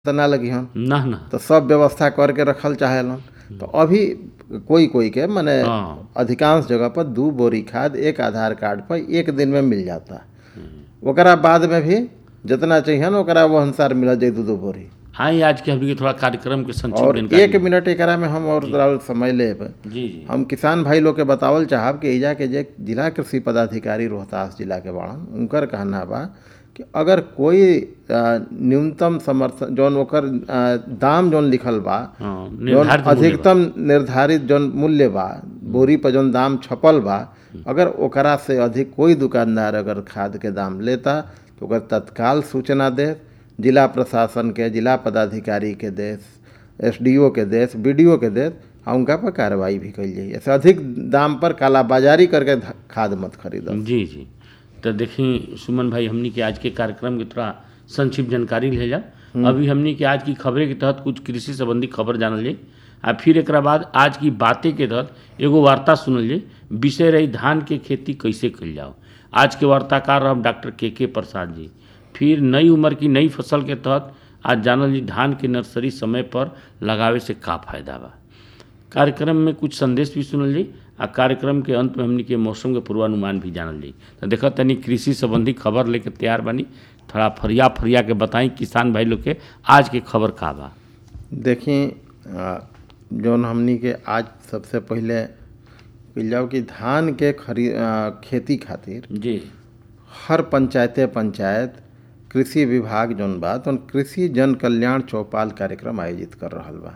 तो ना लगी हम ना ना तो सब व्यवस्था करके रखल चाहेलन तो अभी कोई कोई के माने हाँ। अधिकांश जगह पर दू बोरी खाद एक आधार कार्ड पर एक दिन में मिल जाता ओकरा बाद में भी जितना चाहिए ना ओकरा वो अनुसार मिल जाए दू दू बोरी हाँ आज के हमनी के थोड़ा कार्यक्रम के संक्षिप्त और जानकारी एक मिनट एकरा में हम और जरा समय लेब जी जी हम किसान भाई लोग के बतावल चाहब कि एजा के जे जिला कृषि पदाधिकारी रोहतास जिला के बाड़न उनकर कहना बा कि अगर कोई अ, न्यूनतम समर्थन जौन ओकर अ, दाम जौन लिखल बा हाँ जौन निर्धारित मूल्य बा। अधिकतम निर्धारित जौन मूल्य बा बोरी पर जौन दाम छपल बा अगर ओकरा से अधिक कोई दुकानदार अगर खाद के दाम लेता तो ओकर तत्काल सूचना दे जिला प्रशासन के जिला पदाधिकारी के देश एसडीओ के देश बीडीओ के देश आ उनका पर कार्रवाई भी कल जाइए ऐसे अधिक दाम पर कालाबाजारी करके ध- खाद मत खरीदो जी जी तो देखी सुमन भाई हमनी के आज के कार्यक्रम के थोड़ा संक्षिप्त जानकारी ले जा अभी हमनी के आज की खबरें के तहत कुछ कृषि संबंधी खबर जानल जाई आ फिर एक बाद आज की बातें के तहत एगो वार्ता सुनल जाई विषय रही धान के खेती कैसे कल जाओ आज के वार्ताकार रह डॉक्टर के के प्रसाद जी फिर नई उम्र की नई फसल के तहत आज जानल जी धान के नर्सरी समय पर लगावे से का फायदा बा कार्यक्रम में कुछ संदेश भी सुनल जाई आ कार्यक्रम के अंत में हमनी के मौसम के पूर्वानुमान भी जानल जाई तो देखो तनी कृषि संबंधी खबर लेके तैयार बनी थोड़ा फरिया फरिया के बताई किसान भाई लोग के आज के खबर का बा देखी अ, जौन हमनी के आज सबसे पहले कइल जाओ कि धान के खरी अ, खेती खातिर जी हर पंचायते पंचायत कृषि विभाग जौन बा तौन कृषि जन कल्याण चौपाल कार्यक्रम आयोजित कर रहल बा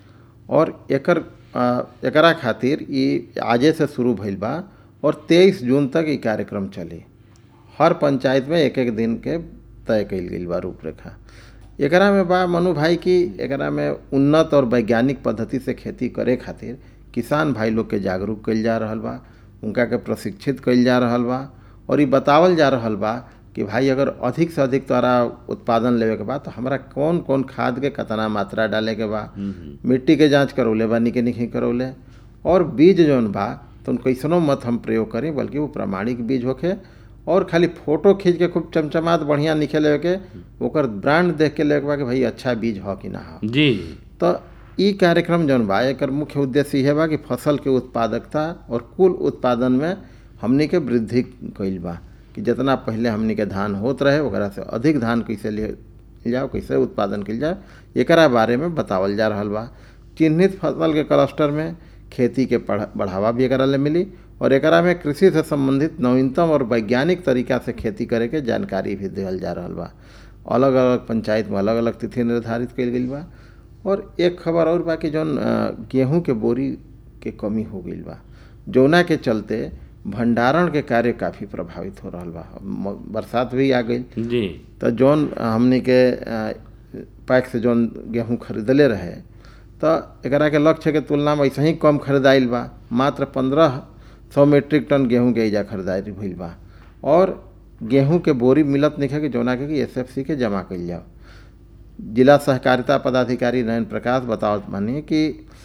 और एकर अ, एकरा खातिर ई आजे से शुरू भइल बा और तेईस जून तक ई कार्यक्रम चली हर पंचायत में एक एक दिन के तय कइल गइल बा रूपरेखा एकरा में बा मनु भाई की एकरा में उन्नत और वैज्ञानिक पद्धति से खेती करे खातिर किसान भाई लोग के जागरूक कइल जा रहल बा उनका के प्रशिक्षित कइल जा रहल बा और ई बतावल जा रहल बा कि भाई अगर अधिक से अधिक तोरा उत्पादन लेवे के बा तो हमरा कौन कौन खाद के कितना मात्रा डाले के बा मिट्टी के जांच करौले बा निके निके करौले और बीज जौन बा तो उन कैसनो मत हम प्रयोग करें बल्कि वो प्रमाणिक बीज होखे और खाली फोटो खींच के खूब चमचमात बढ़िया निखे लेवे के ओकर ब्रांड देख के लेवे के बा कि भाई अच्छा बीज हो कि ना हो जी तो ई कार्यक्रम जौन बा एकर मुख्य उद्देश्य इहे बा कि फसल के उत्पादकता और कुल उत्पादन में हमनी के वृद्धि कइल बा कि जितना पहले हमनी के धान होत रहे ओकरा से अधिक धान कैसे ले जाओ कैसे उत्पादन कइल जाए एकरा बारे में बतावल जा रहल बा चिन्हित फसल के क्लस्टर में खेती के बढ़- बढ़ावा भी एकरा ले मिली और एकरा में कृषि से संबंधित नवीनतम और वैज्ञानिक तरीका से खेती करे के जानकारी भी देवल जा रहल बा अलग अलग पंचायत में अलग अलग तिथि निर्धारित कइल गइल बा और एक खबर और बा कि जौन अ, गेहूं के बोरी के कमी हो गइल बा जौना के चलते भंडारण के कार्य काफ़ी प्रभावित हो रहल बा म- बरसात भी आ गई जी तो जौन हमनी के अ, पैक से जौन गेहूं खरीदले रहे तो एकरा के लक्ष्य के तुलना में ऐसे ही कम खरीदाइल बा मात्र पंद्रह सौ मीट्रिक टन गेहूं के एजा खरीदारी भइल बा और गेहूं के बोरी मिलत नहीं है कि जौना के कि एसएफसी के जमा कइल जाओ जिला सहकारिता पदाधिकारी नयन प्रकाश बतावत बानी कि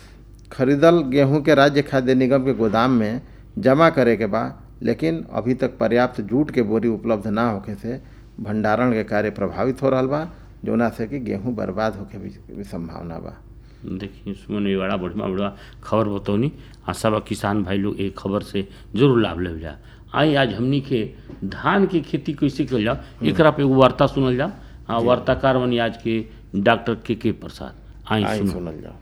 खरीदल गेहूं के राज्य खाद्य निगम के गोदाम में जमा करे के बा लेकिन अभी तक पर्याप्त जूट के बोरी उपलब्ध ना होखे से भंडारण के कार्य प्रभावित हो रहल बा जौना से कि गेहूं बर्बाद होके भी, भी संभावना बा देखिए सुमन ये बड़ा बढ़िया बढ़िया खबर बतौनी आ सब किसान भाई लोग एक खबर से जरूर लाभ ले जा आई आज हमनी के धान के खेती कैसे कल जाओ एकरा पे एगो वार्ता सुनल जाओ हाँ वार्ताकार बनी आज के डॉक्टर के के प्रसाद आई आई सुनो सुनल जाओ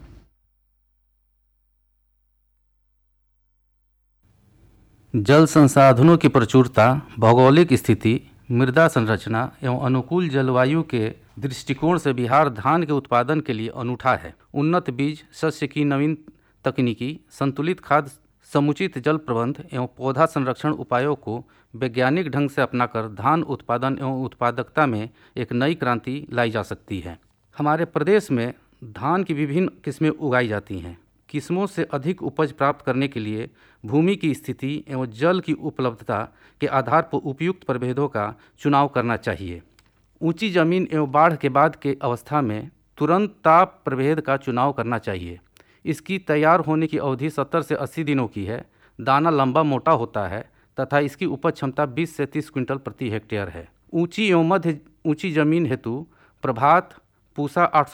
जल संसाधनों की प्रचुरता भौगोलिक स्थिति मृदा संरचना एवं अनुकूल जलवायु के दृष्टिकोण से बिहार धान के उत्पादन के लिए अनूठा है उन्नत बीज शस्य की नवीन तकनीकी संतुलित खाद समुचित जल प्रबंध एवं पौधा संरक्षण उपायों को वैज्ञानिक ढंग से अपनाकर धान उत्पादन एवं उत्पादकता में एक नई क्रांति लाई जा सकती है हमारे प्रदेश में धान की विभिन्न किस्में उगाई जाती हैं किस्मों से अधिक उपज प्राप्त करने के लिए भूमि की स्थिति एवं जल की उपलब्धता के आधार पर उपयुक्त प्रभेदों का चुनाव करना चाहिए ऊंची जमीन एवं बाढ़ के बाद के अवस्था में तुरंत ताप प्रभेद का चुनाव करना चाहिए इसकी तैयार होने की अवधि 70 से 80 दिनों की है दाना लंबा मोटा होता है तथा इसकी उपज क्षमता 20 से 30 क्विंटल प्रति हेक्टेयर है ऊंची एवं मध्य ऊंची जमीन हेतु प्रभात पूसा आठ